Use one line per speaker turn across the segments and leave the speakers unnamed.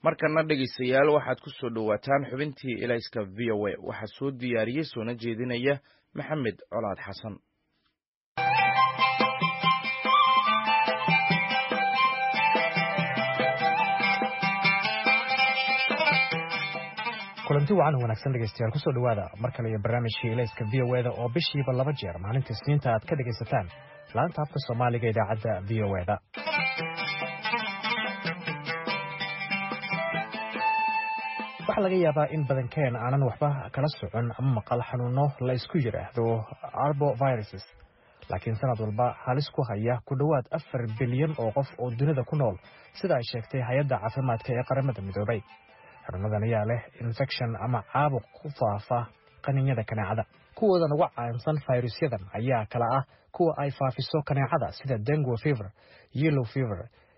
markana dhegaystayaal waxaad ku soo dhowaataan xubintii elayska v o a waxaa soo diyaariyey soona jeedinaya maxamed colaad xasan
kulanti wacan wanaagsan dhegeystayaal kusoo dhowaada mar kale iyo barnaamijkii elayska v o eda oo bishiiba laba jeer maalinta isniinta aad ka dhegaysataan laanta afka soomaaliga idaacadda v o eda waxaa laga yaabaa in badankeen aanan waxba kala socon ama maqal xanuuno la isku yidhaahdo arboviruses laakiin sanad walba halis ku haya ku dhowaad afar bilyan oo qof oo dunida ku nool sida ay sheegtay hay-adda caafimaadka ee qaramada midoobay xanuunadan ayaa leh infection ama caabuq ku faafa qaninyada kaneecada kuwoodan uga caansan fayrusyadan ayaa kala ah kuwa ay faafiso kaneecada sida dengo fever yellow fever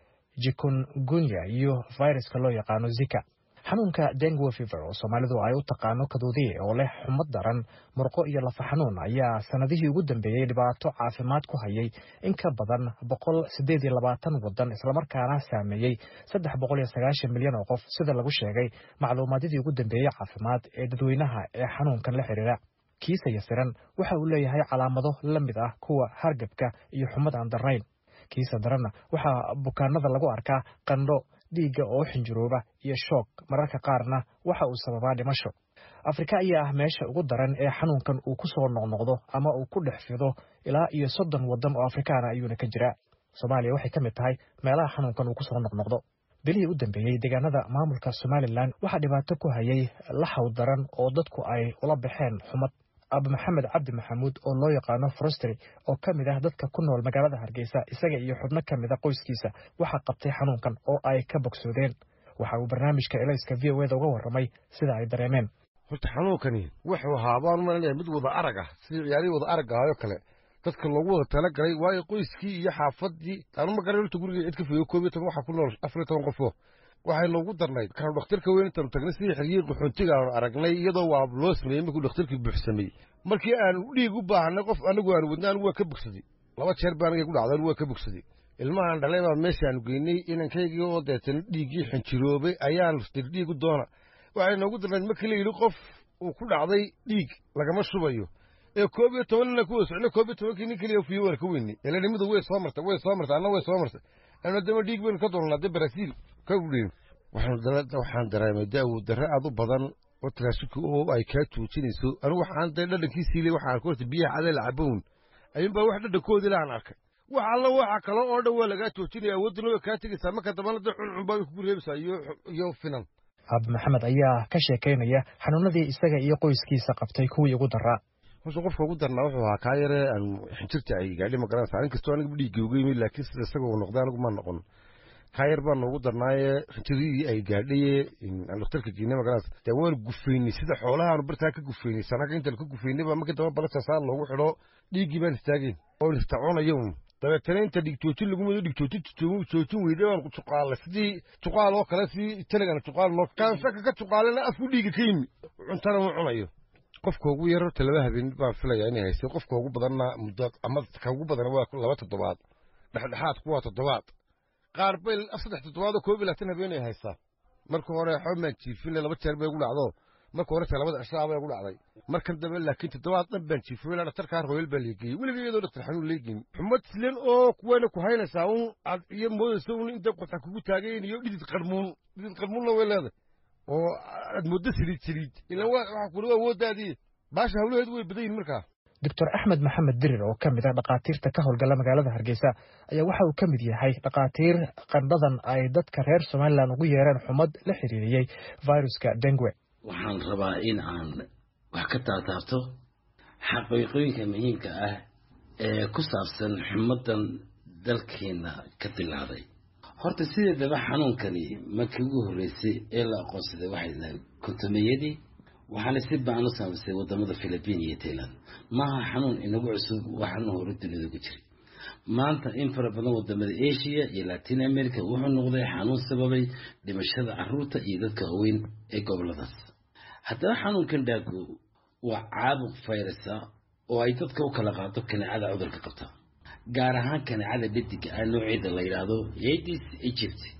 jikungunya iyo viruska loo yaqaano zika xanuunka dengo fever oo soomaalidu ay u taqaano kaduudiye oo leh xumad daran murqo iyo lafa xanuun ayaa sanadihii ugu dambeeyey dhibaato caafimaad ku hayay in ka badan boqol sideed iyo labaatan wadan islamarkaana saameeyey saddex boqol iyo sagaashan milyan oo qof sida lagu sheegay macluumaadyadii ugu dambeeyey caafimaad ee dadweynaha ee xanuunkan la xiriira kiisa yasiran waxa uu leeyahay calaamado la mid ah kuwa hargabka iyo xumad aan darnayn kiisa daranna waxaa bukaanada lagu arkaa qandho dhiigga oo xinjirooba iyo shoog mararka qaarna waxa uu sababaa dhimasho afrika ayaa ah meesha ugu daran ee xanuunkan uu ku soo noqnoqdo ama uu ku dhex fido ilaa iyo soddon waddan oo afrikaana ayuuna ka jiraa soomaaliya waxay ka mid tahay meelaha xanuunkan uu ku soo noqnoqdo bilihii u dambeeyey deegaanada maamulka somalilan waxaa dhibaato ku hayay laxaw daran oo dadku ay ula baxeen xumad abu maxamed cabdi maxamuud oo loo yaqaano frostry oo ka mid ah dadka ku nool magaalada hargeysa isaga iyo xubno ka mid a qoyskiisa waxaa qabtay xanuunkan oo ay ka bogsoodeen waxa uu barnaamijka elayska v o eda uga warramay sida ay dareemeen
horta xanuunkani wuxuu ahaa baan umalanaya mid wada arag ah sidii ciyaarihii wada aragga ahayoo kale dadka loogu wada talagalay waayo qoyskii iyo xaafadii anuma garan horta guriga cid ka fogeyo koob iyo toban waxaa ku nool afar iyo toban qofo waxay noogu darnayd kaanu dhakhtarka weyn intaanu tagnay sidii xiriyiin qaxoontiga aanu aragnay iyadoo waa loo sameeyey markuu dhakhtarkii buuxsameeyey markii aanu dhiig u baahanay qof anagu aanu wadna anigu waa ka bogsaday laba jeer baa aniga ku dhacday anigu waa ka bogsaday ilmahaan dhalay baa meeshaanu geynay inankaygii oo deetana dhiiggii xinjiroobay ayaanu tir dhiig u doona waxay noogu darnayd markii la yidhi qof uu ku dhacday dhiig lagama shubayo ee koob iyo toban nina kuwa socno koob iyo tobankii nin keliya fiyo waan ka weynay elanimadu way soo martay way soo martay anna way soo martay anu dama dhiig baynu ka doolnaa de barasiil ka udhiin waxaan dareemay daawo darre aad u badan oo taraashika oo ay kaa joojinayso anigu waxaan dee dhadhankii siilay waxaan ku horta biyaha cadee la cabown ayuunbaa wax dhadhankoodii laaan arkay wax alla waxa kale oo dhan waa lagaa joojinaya awoodana way kaa tegaysaa marka dambana dee cuncun baa kugu reebaysaa iyo iyo finan
abu maxamed ayaa ka sheekaynaya xanuunadii isaga iyo qoyskiisa qabtay kuwii ugu daraa
horta qofka ugu darnaa wuxuu ahaa kaa yare aan xinjirta ay gaadhi ma garanaysaa inkastoo aniga dhiigga uga yimid laakiin sida isaga uu noqday anigu ma noqon kaa yar baa noogu darnaaye xinjiradii ay gaadhaye aan dhakhtarka geynay ma garanaysa dee waanu gufaynay sida xoolahaanu bartaa ka gufaynay sanaga intaanu ka gufaynay baa markii damba balasasaa loogu xidho dhiiggii baan istaageen oo irtacoonaya un dabeetana inta dhigjoojin lagu mado dhigjoojin joojin weyday baan juqaalay sidii juqaal oo kale sidii taligana juqaal noo kaansaka ka juqaalena afku dhiigga ka yimi cuntana uu cunayo qofka ugu yar horta laba habeen baan filayaa inay haystay qofka ugu badanna muddo ama ka ugu badan waa laba toddobaad dhexdhexaadku waa toddobaad qaar bay saddex toddobaad oo koob iyo labaatan habeenay haystaa marka hore xoomaan jiifine laba jeer bay ugu dhacdo marka hore ta labada cishaa bay ugu dhacday markan dambe laakiin toddobaad dhan baan jiifin ilaa dhakhtarkaa royal baa leegeeyey weliga iyadoo dhaktar xanuun leegeyn xumad silen oo kuwana ku haynaysaa un aad iyo moodaysa un inta qoxa kugu taagayn iyo dhidid qarmuun dhidid qarmuunna way leedahay oo aad mooddo saliid saliid ilaan waxa kuli awooddaadii baasha hawlaheedu way badan yihin markaa
doctor axmed maxamed dirir oo ka mid ah dhakhaatiirta ka howlgala magaalada hargeysa ayaa waxa uu ka mid yahay dhakhaatiir qandhadan ay dadka reer somalilan ugu yeereen xumad la xiriiriyey viruska dengue
waxaan rabaa in aan wax ka taataabto xaqiiqooyinka muhiimka ah ee ku saabsan xumadan dalkeena ka dilaaday horta sideedaba xanuunkani markii ugu horreysay ee la aqoonsaday waxay dahay kontomeyadii waxaana si baan u saamaysay wadamada philibiin iyo tailand maaha xanuun inagu cusub waa xanuun hore dunida ku jiray maanta in fara badan wadamada asia iyo latin america wuxuu noqday xanuun sababay dhimashada caruurta iyo dadka waaweyn ee goboladaas haddaba xanuunkan dhaagu waa caabuq fayrasa oo ay dadka u kala qaado kaneecada cudurka qabta gaar ahaan kaneecada dhediga ah nooceeda la yidhaahdo aedes egypt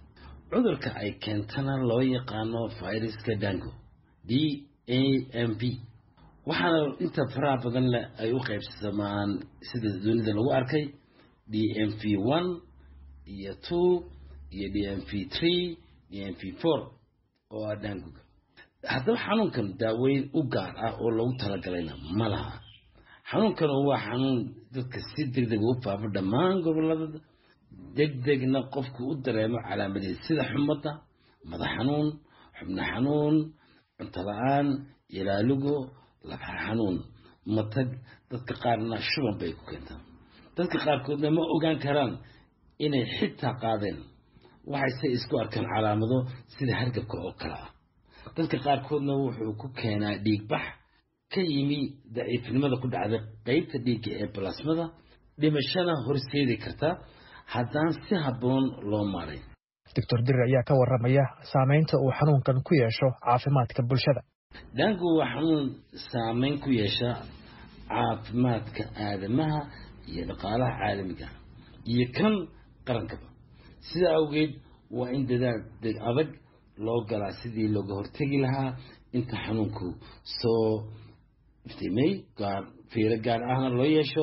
cudurka ay keentana loo yaqaano viruska dango d a m b waxaana inta faraha badan leh ay u qaybsamaan sida dunida lagu arkay d m v one iyo two iyo d m v three d m v four oo ah danguga haddaba xanuunkan daaweyn u gaar ah oo loogu talagalayna ma laha xanuunkan waa xanuun dadka si deg deg u faafo dhammaan gobolada deg degna qofku u dareemo calaamadiis sida xumadda madax xanuun xubno xanuun cunto la-aan ilaalugo lafa xanuun matag dadka qaarna shuban bay ku keentaa dadka qaarkoodna ma ogaan karaan inay xitaa qaadeen waxayse isku arkaan calaamado sida hargabka oo kale ah dadka qaarkoodna wuxuu ku keenaa dhiigbax ka yimi daciifnimada ku dhacday qeybta dhiigga ee balasmada dhimashana horseedi karta haddaan si habboon loo maaray
doctor dirir ayaa ka warramaya saameynta uu xanuunkan ku yeesho caafimaadka bulshada
daangu waa xanuun saameyn ku yeesha caafimaadka aadamaha iyo dhaqaalaha caalamiga iyo kan qarankaba sidaa awgeed waa in dadaal deg adag loo galaa sidii looga hortegi lahaa inta xanuunku soo iftiimay gaar fiiro gaar ahna loo yeesho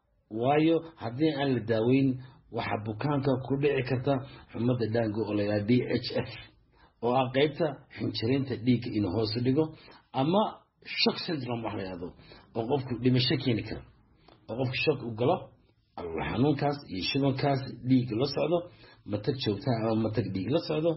waayo haddii aan la daaweyn waxaa bukaanka ku dhici karta xumada dhaango oo layidhaha d h f oo ah qeybta xinjiraynta dhiigga inuu hoosu dhigo ama shock syndrome wax la yidhahdo oo qofku dhimasho keeni kara oo qofku shock u galo xanuunkaas iyo shubankaas dhiig la socdo matag joogtaha ama matag dhiig la socdo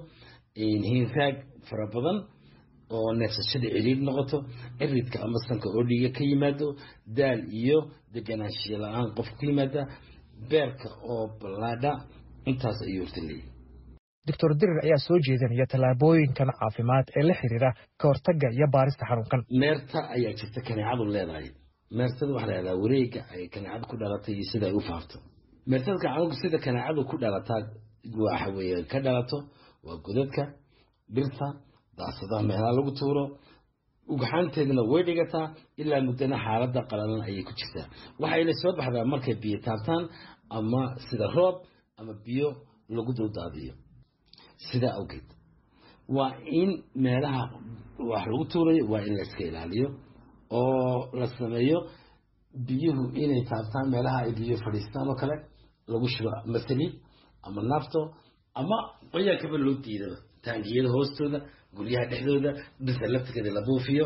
hinraag fara badan oo neefsashada ciriir noqoto ciridka ama sanka oo dhiiga ka yimaado daal iyo deganaanshiya la-aan qofka ku yimaada beerka oo ballaadha intaas ayuu horta leeyahy
doctor dirir ayaa soo jeedinaya tallaabooyinkan caafimaad ee la xiriira ka hortagga iyo baarista xanuunkan
meerta ayaa jirta kaneecadu leedahay meertada waxaa lahahdaa wareega ay kaneecadu ku dhalatay iyo sida ay u faafto meertadka xanuunku sida kaneecadu ku dhalataa waxa weeye ka dhalato waa godadka dhirta daasadaha meelaha lagu tuuro ugxaanteeduna way dhigataa ilaa muddana xaaladda qalalan ayay ku jirtaa waxayna soo baxdaa markay biyo taabtaan ama sida roob ama biyo lagu duldaadiyo sidaa awgeed waa in meelaha wax lagu tuurayo waa in la iska ilaaliyo oo la sameeyo biyuhu inay taabtaan meelaha ay biyo fadhiistaan oo kale lagu shubo ama saliid ama naafto ama qoyaankaba loo diidaba taangiyada hoostooda guryaha dhexdooda bisa laftigeeda la buufiyo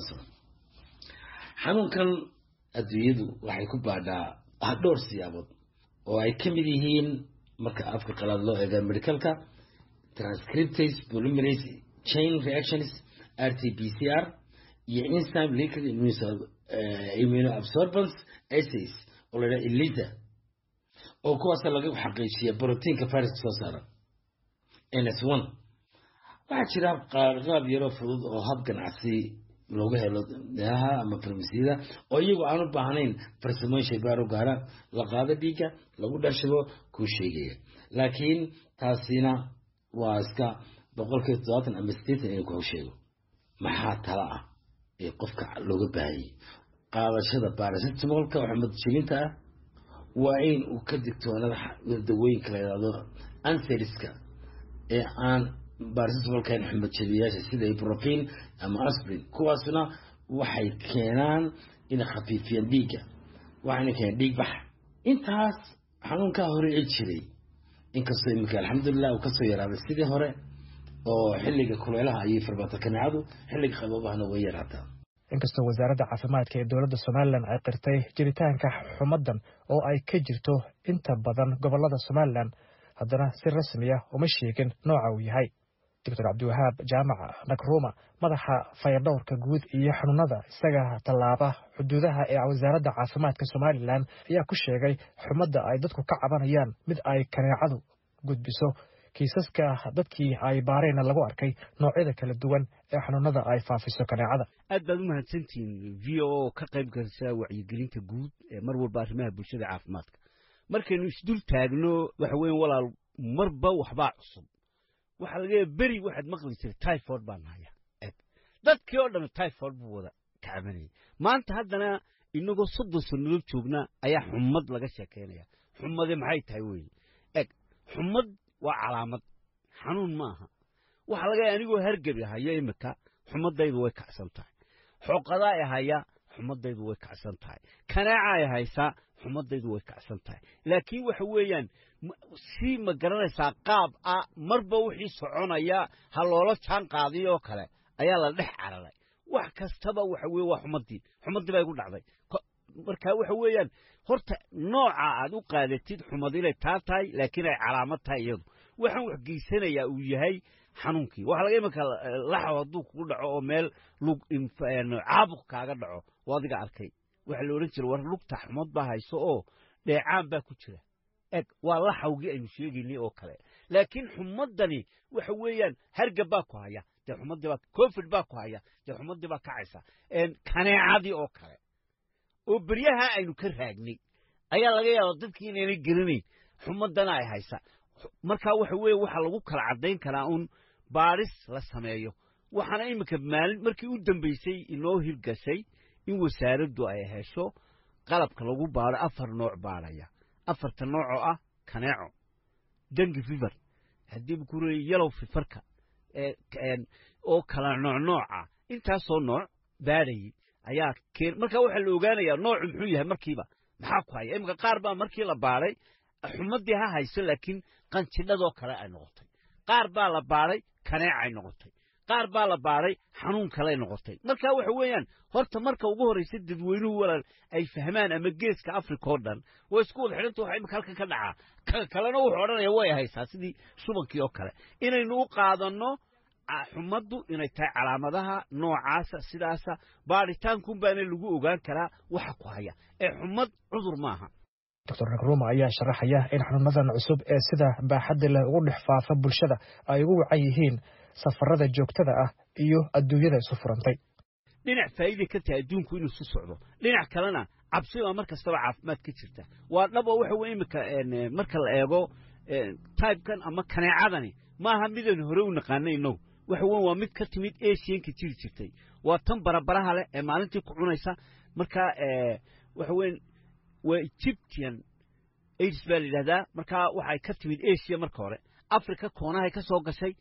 xanuunkan adduunyadu waxay ku baadhaa dhowr siyaabood oo ay ka mid yihiin marka afka qalaad loo eega medicalka transcriptase polymerase chain reactions r t b c r iyo enzyme liquid immunoabsorbance assays oo la yidhaha elisa oo kuwaasa laga xaqiijiya proteinka viruska soo saara ns one waxaa jira qaab yaroo fudud oo hab ganacsi looga helo meelaha ama farmasiyada oo iyagu aan u baahnayn farsamooyin shaybaar u gaara la qaado dhiigga lagu dharshibo kuu sheegaya laakiin taasina waa iska boqolkiiba toddobaatan ama sideetan inuu kuu sheego maxaa tala ah ee qofka looga baahayay qaadashada baarasetamolka oo xumad jibinta ah waa in uu ka digtoonada dawooyinka la yidhahdo anseriska ee aan baarasetamolkan xumad jabiyaasha sida ibrofin ama asprin kuwaasna waxay keenaan inay khafiifiyaan dhiigga waxayna keenaan dhiig bax intaas xanuunkaa hore ee jiray inkastoo iminka alxamdulilah uu kasoo yaraaday sidii hore oo xilliga kuleelaha ayay farbaata kaneecadu xilliga qaboobahana way yaraataa
inkastoo wasaaradda caafimaadka ee dowladda somalilan ay qirtay jiritaanka xumaddan oo ay ka jirto inta badan gobolada somalilan haddana si rasmiya uma sheegin nooca uu yahay doctor cabdiwahaab jaamac nakruma madaxa fayadhowrka guud iyo xanuunada isaga tallaaba xuduudaha ee wasaaradda caafimaadka somalilan ayaa ku sheegay xumadda ay dadku ka cabanayaan mid ay kaneecadu gudbiso kiisaska dadkii ay baareenna lagu arkay noocyada kala duwan ee xanuunada ay faafiso kaneecada
aad baad u mahadsantihiin v o oo ka qayb galsa wacyigelinta guud ee mar walba arrimaha bulshada caafimaadka markaynu isdul taagno waxa weyan walaal marba waxbaa cusub waxaa laga yaaba beri waxaad maqli jiray typhoid baan nahaya eg dadkii oo dhan typhoid buu wada kacabanayay maanta haddana inagoo soddon sannadood joogna ayaa xumad laga sheekaynaya xumade maxay tahay weye eg xumad waa calaamad xanuun maaha waxaa laga yahay anigoo hargebi haya iminka xumadaydu way kacsan tahay xooqadaa i haya xumadaydu way kacsan tahay kanaaca ay haysaa xumadaydu way kacsan tahay laakiin waxa weeyaan si ma garanaysaa qaab ah marba wixii soconaya ha loola jaan qaadiyoo kale ayaa la dhex cararay wax kastaba waxa weye waa xumadii xumadii baa igu dhacday marka waxa weeyaan horta nooca aad u qaadatid xumad inay taa tahay laakiin ay calaamad tahay iyadu waxaan wax geysanayaa uu yahay xanuunkii waxaa laga imanka laxaw hadduu kugu dhaco oo meel lug caabuq kaaga dhaco oo adiga arkay waxaa la odhan jira war lugta xumad baa hayso oo dheecaan baa ku jira eg waa laxawgii aynu sheegaynay oo kale laakiin xumadani waxa weeyaan hargab baa ku haya dee xumadii baa covid baa ku haya dee xumadii baa kacaysa kaneecadii oo kale oo beryaha aynu ka raagnay ayaa laga yaaba dadkii inaynay geranayn xumadana ay haysa markaa waxa weeye waxaa lagu kala caddayn karaa un baadhis la sameeyo waxaana iminka maalin markii u dambaysay inoo hirgashay in wasaaraddu ay hesho qalabka lagu baadho afar nooc baadhaya afarta nooc oo ah kaneeco dengi fiver haddii ku reeyay yalow fifarka oo kala nooc nooca intaasoo nooc baadhayay ayaa keen markaa waxaa la ogaanayaa noocu muxuu yahay markiiba maxaa ku haya iminka qaar baa markii la baadhay xumadii ha hayso laakiin qanjidhadoo kale ay noqotay qaar baa la baadhay kaneecay noqotay qaar baa la baadhay xanuun kaley noqotay marka waxa weeyaan horta marka ugu horraysa dadweynuhu walaal ay fahmaan ama geeska africa oo dhan way isku wada xidhanta waxa imika halkan ka dhacaa ka kalena wuxuu odhanaya way haysaa sidii subankii oo kale inaynu u qaadanno xumaddu inay tahay calaamadaha noocaasa sidaasa baadhitaankuun baana lagu ogaan karaa waxa ku haya ee xumad cudur maaha
doctor nagruma ayaa sharaxaya in xanuunadan cusub ee sida baaxadda leh ugu dhex faafa bulshada ay ugu wacan yihiin safarada joogtada ah iyo adduunyada isu furantay
dhinac faa'iiday ka tahay adduunku inuu isu socdo dhinac kalena cabsi baa mar kastaba caafimaad ka jirta waa dhab oo waxa weye imika marka la eego tybekan ama kaneecadani maaha midaynu hore u naqaanay innagu waxa weyn waa mid ka timid asianka jiri jirtay waa tan barabaraha leh ee maalintii ku cunaysa marka waxa weyn waa egyptian aids baa la yidhahdaa markaa waxay ka timid asia marka hore africa koonahay ka soo gashay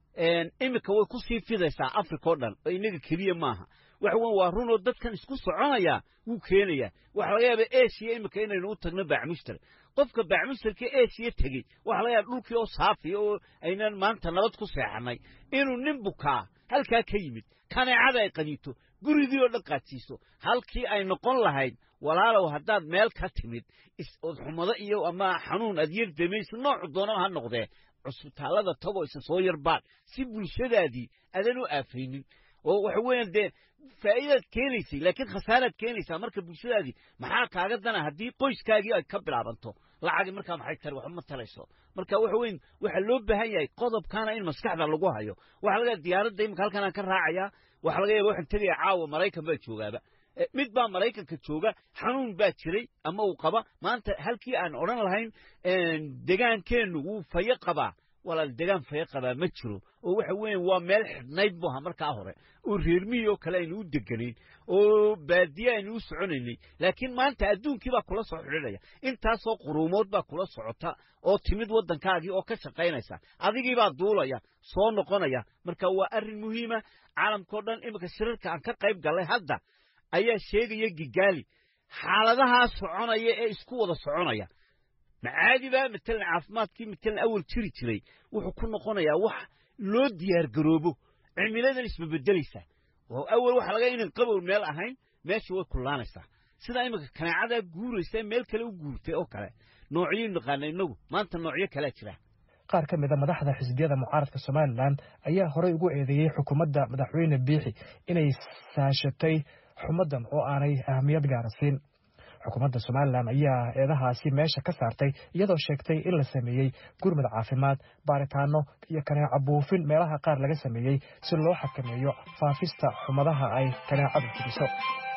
iminka way ku sii fidaysaa africa oo dhan oo innaga keliya maaha waxa weyn waa runoo dadkan isku soconaya wuu keenayaa waxaa laga yaaba asia iminka inaynu u tagno baacmushtar qofka baacmushtarka asia tegey waxaa laga yaaba dhulkii oo saafiya oo aynan maanta nabad ku seexanay inuu nin bukaa halkaa ka yimid kaneecada ay qaniito gurigii oo dhan qaadsiiso halkii ay noqon lahayd walaalow haddaad meel ka timid odxumado iyo ama xanuun aad yar damayso noocu doonaba ha noqdee cusbitaallada tagoo isa soo yarbaad si bulshadaadii adan u aafaynin oo waxa weeyaan dee faa'iidaad keenaysay laakiin khasaaraad keenaysaa marka bulshadaadii maxaa kaaga dana haddii qoyskaagii ay ka bilaabanto lacagi markaa maxay tari waxba ma talayso marka waxa weyn waxaa loo baahan yahay qodobkaana in maskaxda lagu hayo waxaa laga yaaba diyaaradda imika halkan aan ka raacayaa waxaa laga yaba waxaan tegayaa caawa maraykan baa joogaaba mid baa maraykanka jooga xanuun baa jiray ama uu qaba maanta halkii aan odhan lahayn degaankeennu wuu fayo qabaa walaal degaan fayo qabaa ma jiro oo waxa weeye waa meel xidhnayd bu ahaa markaa hore oo reermihii oo kale aynu u deganayn oo baadiye aynu u soconaynay laakiin maanta adduunkii baa kula soo xidhinaya intaasoo quruumood baa kula socota oo timid waddankaagii oo ka shaqaynaysa adigii baa duulaya soo noqonaya marka waa arrin muhiima caalamkao dhan iminka shirarka aan ka qayb gallay hadda ayaa sheegaya gigaali xaaladahaa soconaya ee isku wada soconaya macaadiba matalan caafimaadkii matalan awal jiri jiray wuxuu ku noqonayaa wax loo diyaar garoobo cimiladan isbabedelaysa oo awal waxa laga inan qabow meel ahayn meesha way kullaanaysaa sidaa iminka kaneecadaa guuraysa meel kale u guurtay oo kale noocyo naqaana inagu maanta noocyo kalea jira
qaar ka mida madaxda xisbiyada mucaaradka somalilan ayaa horey ugu eedeeyey xukuumadda madaxweyne biixi inay saashatay xumaddan oo aanay ahamiyad gaara siin xukuumadda somalilan ayaa eedahaasi meesha ka saartay iyadoo sheegtay in la sameeyey gurmud caafimaad baaritaano iyo kaneeco buufin meelaha qaar laga sameeyey si loo xakameeyo faafista xumadaha ay kaneecadu fidiso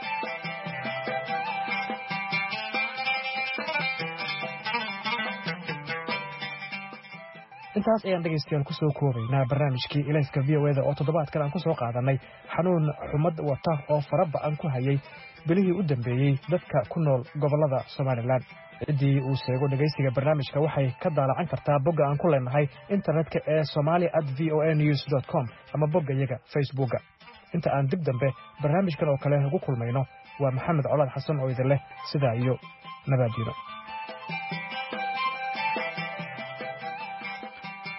intaas ayaan dhegaystayaal ku soo koobaynaa barnaamijkii ilayska v o eda oo toddobaadkan aan ku soo qaadanay xanuun xumad wata oo fara ba-an ku hayay bilihii u dambeeyey dadka ku nool gobollada somalilan ciddii uu sheego dhegaysiga barnaamijka waxay ka daalacan kartaa bogga aan ku leenahay internetka ee somali at v o a news dot com ama bogga iyaga facebookga inta aan dib dambe barnaamijkan oo kale ugu kulmayno waa maxamed colaad xasan oo idin leh sidaa iyo nabaaddiino